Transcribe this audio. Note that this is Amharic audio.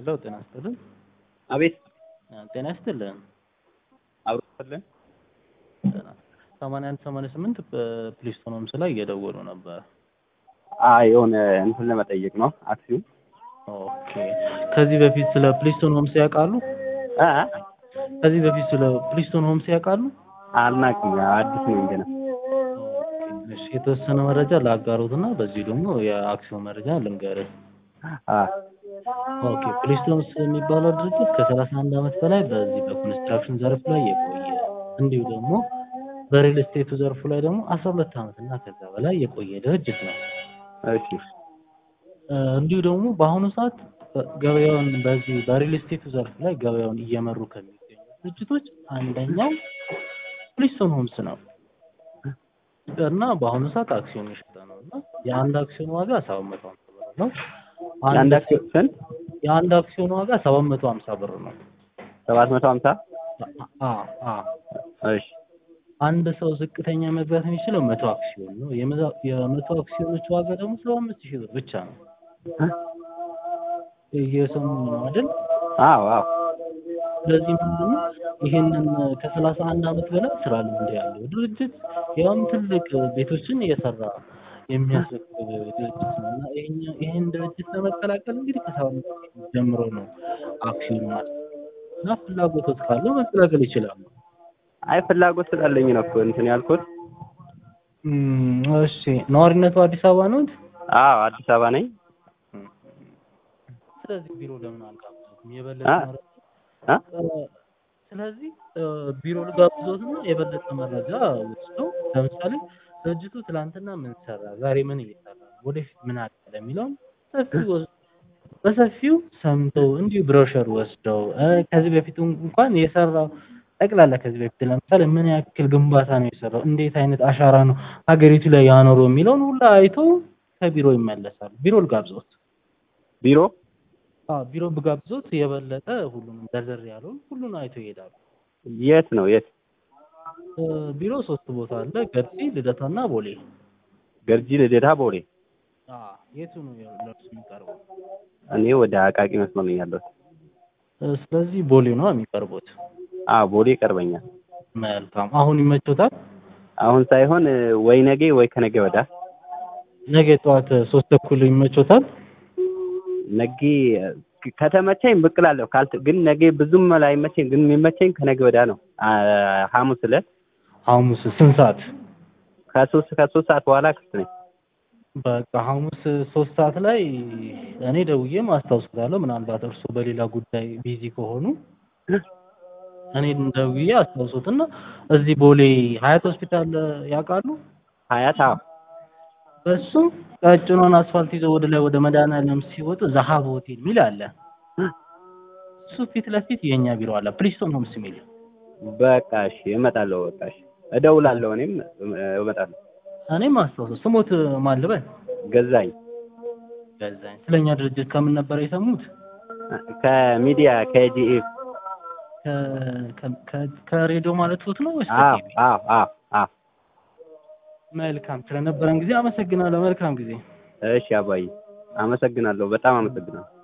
ሄሎ ጤና ይስጥልን። አቤት ጤና ይስጥልን። አብሮልን ሰማንያ አንድ ሰማንያ ስምንት በፕሊስቶን ሆምስ ላይ እየደወሉ ነበር። አይ የሆነ እንትን ለመጠየቅ ነው አክሲዮን ኦኬ። ከዚህ በፊት ስለ ፕሊስቶን ሆምስ ያውቃሉ? አ ከዚህ በፊት ስለ ፕሊስቶን ሆምስ ያውቃሉ? አልናቅም አዲስ ነው ገና እሺ፣ የተወሰነ መረጃ ላጋሩትና በዚህ ደግሞ የአክሲዮን መረጃ ልንገርህ። አ ኦኬ ፕሊስቶንስ የሚባለው ድርጅት ከሰላሳ አንድ ዓመት በላይ በዚህ በኮንስትራክሽን ዘርፍ ላይ የቆየ እንዲሁ ደግሞ በሪል ስቴቱ ዘርፉ ላይ ደግሞ አስራ ሁለት ዓመት እና ከዛ በላይ የቆየ ድርጅት ነው። እሺ እ እንዲሁ ደግሞ በአሁኑ ሰዓት ገበያውን በዚህ በሪል ስቴቱ ዘርፍ ላይ ገበያውን እየመሩ ከሚገኙ ድርጅቶች አንደኛው ፕሊስቶን ሆምስ ነው እና በአሁኑ ሰዓት አክሲዮን የሸጠ ነው እና የአንድ አክሲዮን ዋጋ ሰባት መቶ ሀምሳ ብር ነው። አንድ አክሲዮን ስንት? የአንድ አክሲዮን ዋጋ ሰባት መቶ ሀምሳ ብር ነው። ሰባት መቶ ሀምሳ አ አ እሺ አንድ ሰው ዝቅተኛ መግዛት የሚችለው መቶ አክሲዮን ነው። የመዛ- የመቶ አክሲዮኖች ዋጋ ደግሞ ሰባ አምስት ሺህ ብር ብቻ ነው። እየሰሙ ነው አይደል? አዎ አዎ ስለዚህ ምንድን ነው ይህንን ከሰላሳ አንድ ዓመት በላይ ስራ ልምድ ያለው ድርጅት ያውም ትልቅ ቤቶችን እየሰራ የሚያስረክብ ድርጅት ነው እና ይሄኛ- ይህን ድርጅት ለመቀላቀል እንግዲህ ከሰባ አምስት ሺህ ጀምሮ ነው አክሲዮን ማለት ነው እና ፍላጎቶች ካለው መቀላቀል ይችላሉ። አይ ፍላጎት ስላለኝ ነው እኮ እንትን ያልኩት። እም፣ እሺ ነዋሪነቱ አዲስ አበባ ነው? አዎ አዲስ አበባ ነኝ። ስለዚህ ቢሮ ለምን አልጋብዞትም? የበለጠ አ? መረጃ አ? እ፣ ስለዚህ እ፣ ቢሮ ልጋብዞትና የበለጠ መረጃ ወስደው ለምሳሌ ድርጅቱ ትላንትና ምን ሰራ፣ ዛሬ ምን እየሰራ ነው፣ ወደፊት ምን አቀደ የሚለውን ሰፊው ወስ- በሰፊው ሰምተው እንዲሁ ብሮሸር ወስደው እ፣ ከዚህ በፊት እንኳን የሰራው ጠቅላላ ከዚህ በፊት ለምሳሌ ምን ያክል ግንባታ ነው የሰራው፣ እንዴት አይነት አሻራ ነው ሀገሪቱ ላይ ያኖረው የሚለውን ሁላ አይተው ከቢሮ ይመለሳሉ። ቢሮ ልጋብዞት። ቢሮ አዎ ቢሮ ብጋብዞት የበለጠ ሁሉንም ዘርዘር ያለውን ሁሉን አይተው ይሄዳሉ። የት ነው የት? እ፣ ቢሮ ሶስት ቦታ አለ፣ ገርጂ፣ ልደታና ቦሌ። ገርጂ፣ ልደታ፣ ቦሌ። አዎ የቱ ነው ለእርሱ የሚቀርበው? እኔ ወደ አቃቂ መስመር ነኝ ያለሁት። እ፣ ስለዚህ ቦሌ ነው የሚቀርቡት። አዎ ቦሌ ይቀርበኛል። መልካም። አሁን ይመቾታል? አሁን ሳይሆን ወይ ነገ ወይ ከነገ ወዳ ነገ ጠዋት ሶስት ተኩል ይመቾታል? ነገ ከተመቸኝ ብቅ እላለሁ። ካልት ግን ነገ ብዙም ላይመቸኝ ግን የሚመቸኝ ከነገ ወዳ ነው። አ ሐሙስ ዕለት ሐሙስ ስንት ሰዓት? ከሶስት ከሶስት ሰዓት በኋላ ክፍት ነኝ። በቃ ሐሙስ ሶስት ሰዓት ላይ እኔ ደውዬም አስታውስታለሁ። ምናልባት እርሱ በሌላ ጉዳይ ቢዚ ከሆኑ እኔ ደውዬ አስታውሱትና እዚህ ቦሌ ሀያት ሆስፒታል ያውቃሉ? ሀያት አዎ በሱ ቀጭኗን አስፋልት ይዘው ወደ ላይ ወደ መድኃኒዓለም ሲወጡ ዘሀብ ሆቴል የሚል አለ። እሱ ፊት ለፊት የእኛ ቢሮ አለ፣ ፕሊስቶን ሆምስ የሚል በቃ እሺ እመጣለሁ። በቃ እሺ እደውላለሁ። እኔም እመጣለሁ። እኔም አስታውሱ። ስሞት ማን ልበል? ገዛኝ ገዛኝ። ስለኛ ድርጅት ከምን ነበር የሰሙት? ከሚዲያ ከጂኤፍ ከ- ከ- ከ- ከሬዲዮ ማለት ፎት ነው ወይስ አዎ ከቲቪ? አዎ አዎ አዎ መልካም። ስለነበረን ጊዜ አመሰግናለሁ። መልካም ጊዜ። እሺ አባዬ አመሰግናለሁ። በጣም አመሰግናለሁ።